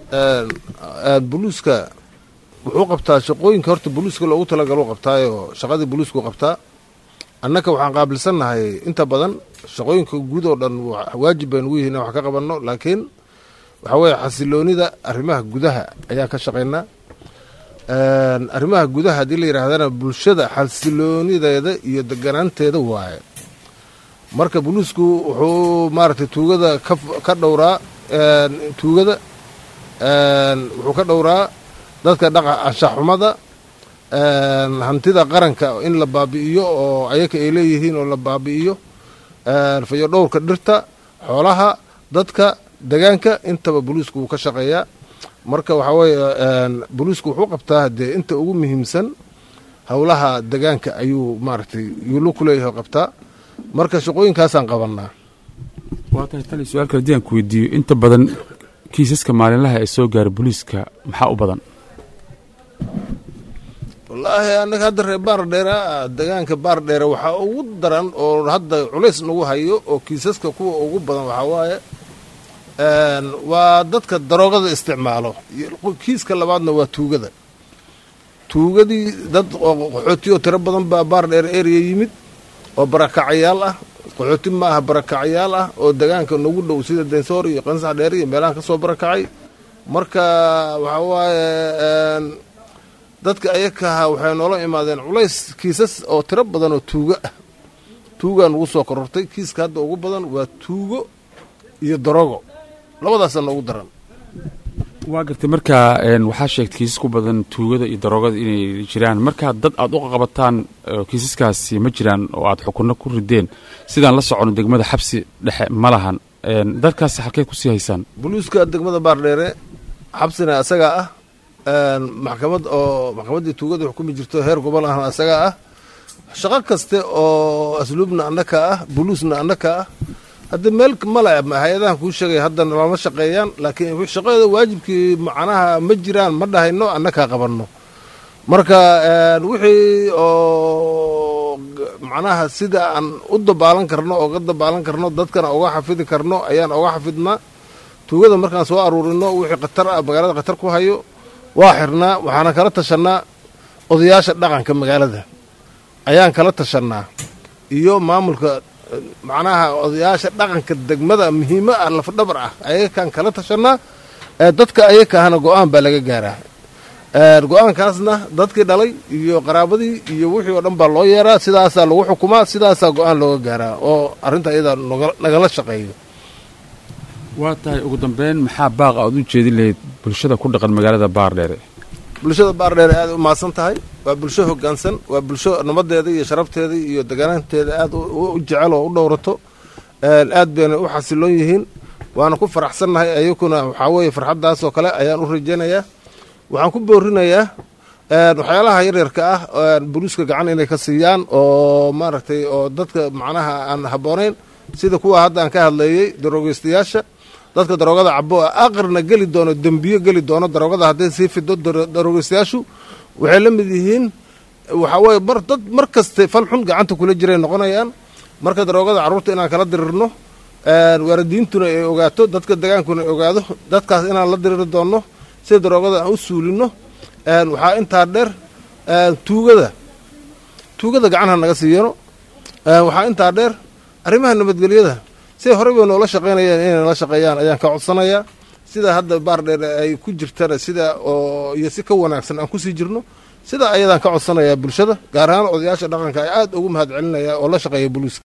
buluuska wuxuu qabtaa shaqooyinka horta buluuska loogu talagalo qabtaayo shaqadii buluusku qabtaa annaka waxaan qaabilsannahay inta badan shaqooyinka guud oo dhan waajib baynu ugu yihiin in wax ka qabanno laakiin waxaa weeye xasiloonida arrimaha gudaha ayaan ka shaqaynaa arrimaha gudaha haddii la yidhaahdana bulshada xasiloonideeda iyo deganaanteeda waaye marka buluusku wuxuu maaragtay tuugada ka dhowraa tuugada wuxuu ka dhowraa dadka dhaqa anshaxxumada hantida qaranka in la baabi'iyo oo ayaka ay leeyihiin oo la baabi'iyo fayo dhowrka dhirta xoolaha dadka degaanka intaba buluusku wuu ka shaqeeyaa marka waxaa weeye buluusku wuxuu qabtaa dee inta ugu muhiimsan howlaha degaanka ayuu maaragtay yuulu ku leeyahay qabtaa marka shaqooyinkaasaan qabannaa waa tahay tali su-aal kale hadii aan ku weydiiyo inta badan kiisaska maalinlaha ee soo gaara booliiska maxaa u badan wallaahi annaga hadda reer baardheera degaanka baardheere waxaa ugu daran oo hadda culays nagu hayo oo kiisaska kuwa ugu badan waxaa waaye waa dadka daroogada isticmaalo kiiska labaadna waa tuugada tuugadii dad qaxootiyoo tiro badan baa baardheer area yimid oo barakacayaal ah qaxooti ma aha barakacayaal ah oo degaanka nagu dhow sida densoor iyo qansax dheer iyo meelahan ka soo barakacay marka waxaa waaye dadka ayakaha waxay noola imaadeen culays kiisas oo tiro badan oo tuugo ah tuugaa nagu soo korortay kiiska hadda ugu badan waa tuugo iyo darogo labadaasa noogu daran waa gartay markaa waxaa sheegtay kiisas ku badan tuugada iyo daroogada inay jiraan markaa dad aad u qabataan kiisaskaasi ma jiraan oo aad xukunno ku rideen sidaan la socono degmada xabsi dhexe ma lahan dadkaasi halkey kusii haysaan buluuska degmada baardheere xabsina asagaa ah maxkamad oo maxkamaddii tuugada xukumi jirto heer gobol ahna asagaa ah shaqo kaste oo asluubna annaka ah buluusna annaka ah hadda meel male hay-adahan kuu sheegay haddana lama shaqeeyaan laakiin shaqadeeda waajibkii macnaha ma jiraan ma dhahayno annakaa qabanno marka wixii oo macnaha sida aan u dabaalan karno oga dabaalan karno dadkana oga xafidi karno ayaan oga xafidnaa tuugada markaan soo aruurino wixii khatar ah magaalada khatar ku hayo waa xirnaa waxaana kala tashannaa odayaasha dhaqanka magaalada ayaan kala tashannaa iyo maamulka macnaha odayaasha dhaqanka degmada muhiimo ah lafdhabar ah ayakaan kala tashannaa dadka ayakahana go-aan baa laga gaaraa go-aankaasna dadkii dhalay iyo qaraabadii iyo wixii oo dhan baa loo yeeraa sidaasaa lagu xukumaa sidaasaa go-aan looga gaaraa oo arrinta iyadaa nagala shaqeeyo waa tahay ugu dambeyn maxaa baaqa aad u jeedin lahayd bulshada ku dhaqan magaalada baardheere bulshada baardheere aad u mahadsan tahay waa bulsho hoggaansan waa bulsho nabadeeda iyo sharafteeda iyo deganaanteeda aad u jecel oo u dhowrato aad bayna u xasiloon yihiin waana ku faraxsannahay ayakuna waxaa weeye farxaddaas oo kale ayaan u rajaynayaa waxaan ku boorinayaa waxyaalaha yaryarka ah buluuska gacan inay ka siiyaan oo maaragtay oo dadka macnaha aan habboonayn sida kuwa hadda aan ka hadleeyey darogeystayaasha dadka daroogada cabo aqarna geli doono dembiyo geli doono daroogada hadday sii fido darogeystayaashu waxay la mid yihiin waxaa weye mar dad mar kaste fal xun gacanta kula jiray noqonayaan marka daroogada carruurta inaan kala dirirno waalidiintuna ay ogaato dadka degaankuna ay ogaado dadkaas inaan la diriri doonno sida daroogada aan u suulino waxaa intaa dheer tuugada tuugada gacanha naga siiyano waxaa intaa dheer arrimaha nabadgelyada siday horey bay noola shaqaynayeen inay nala shaqeeyaan ayaan ka codsanayaa sida hadda baardheer ay ku jirtana sida oo iyo si ka wanaagsan aan kusii jirno sida ayadaan ka codsanayaa bulshada gaar ahaan odayaasha dhaqanka ay aad ugu mahad celinaya oo la shaqeeya buluuska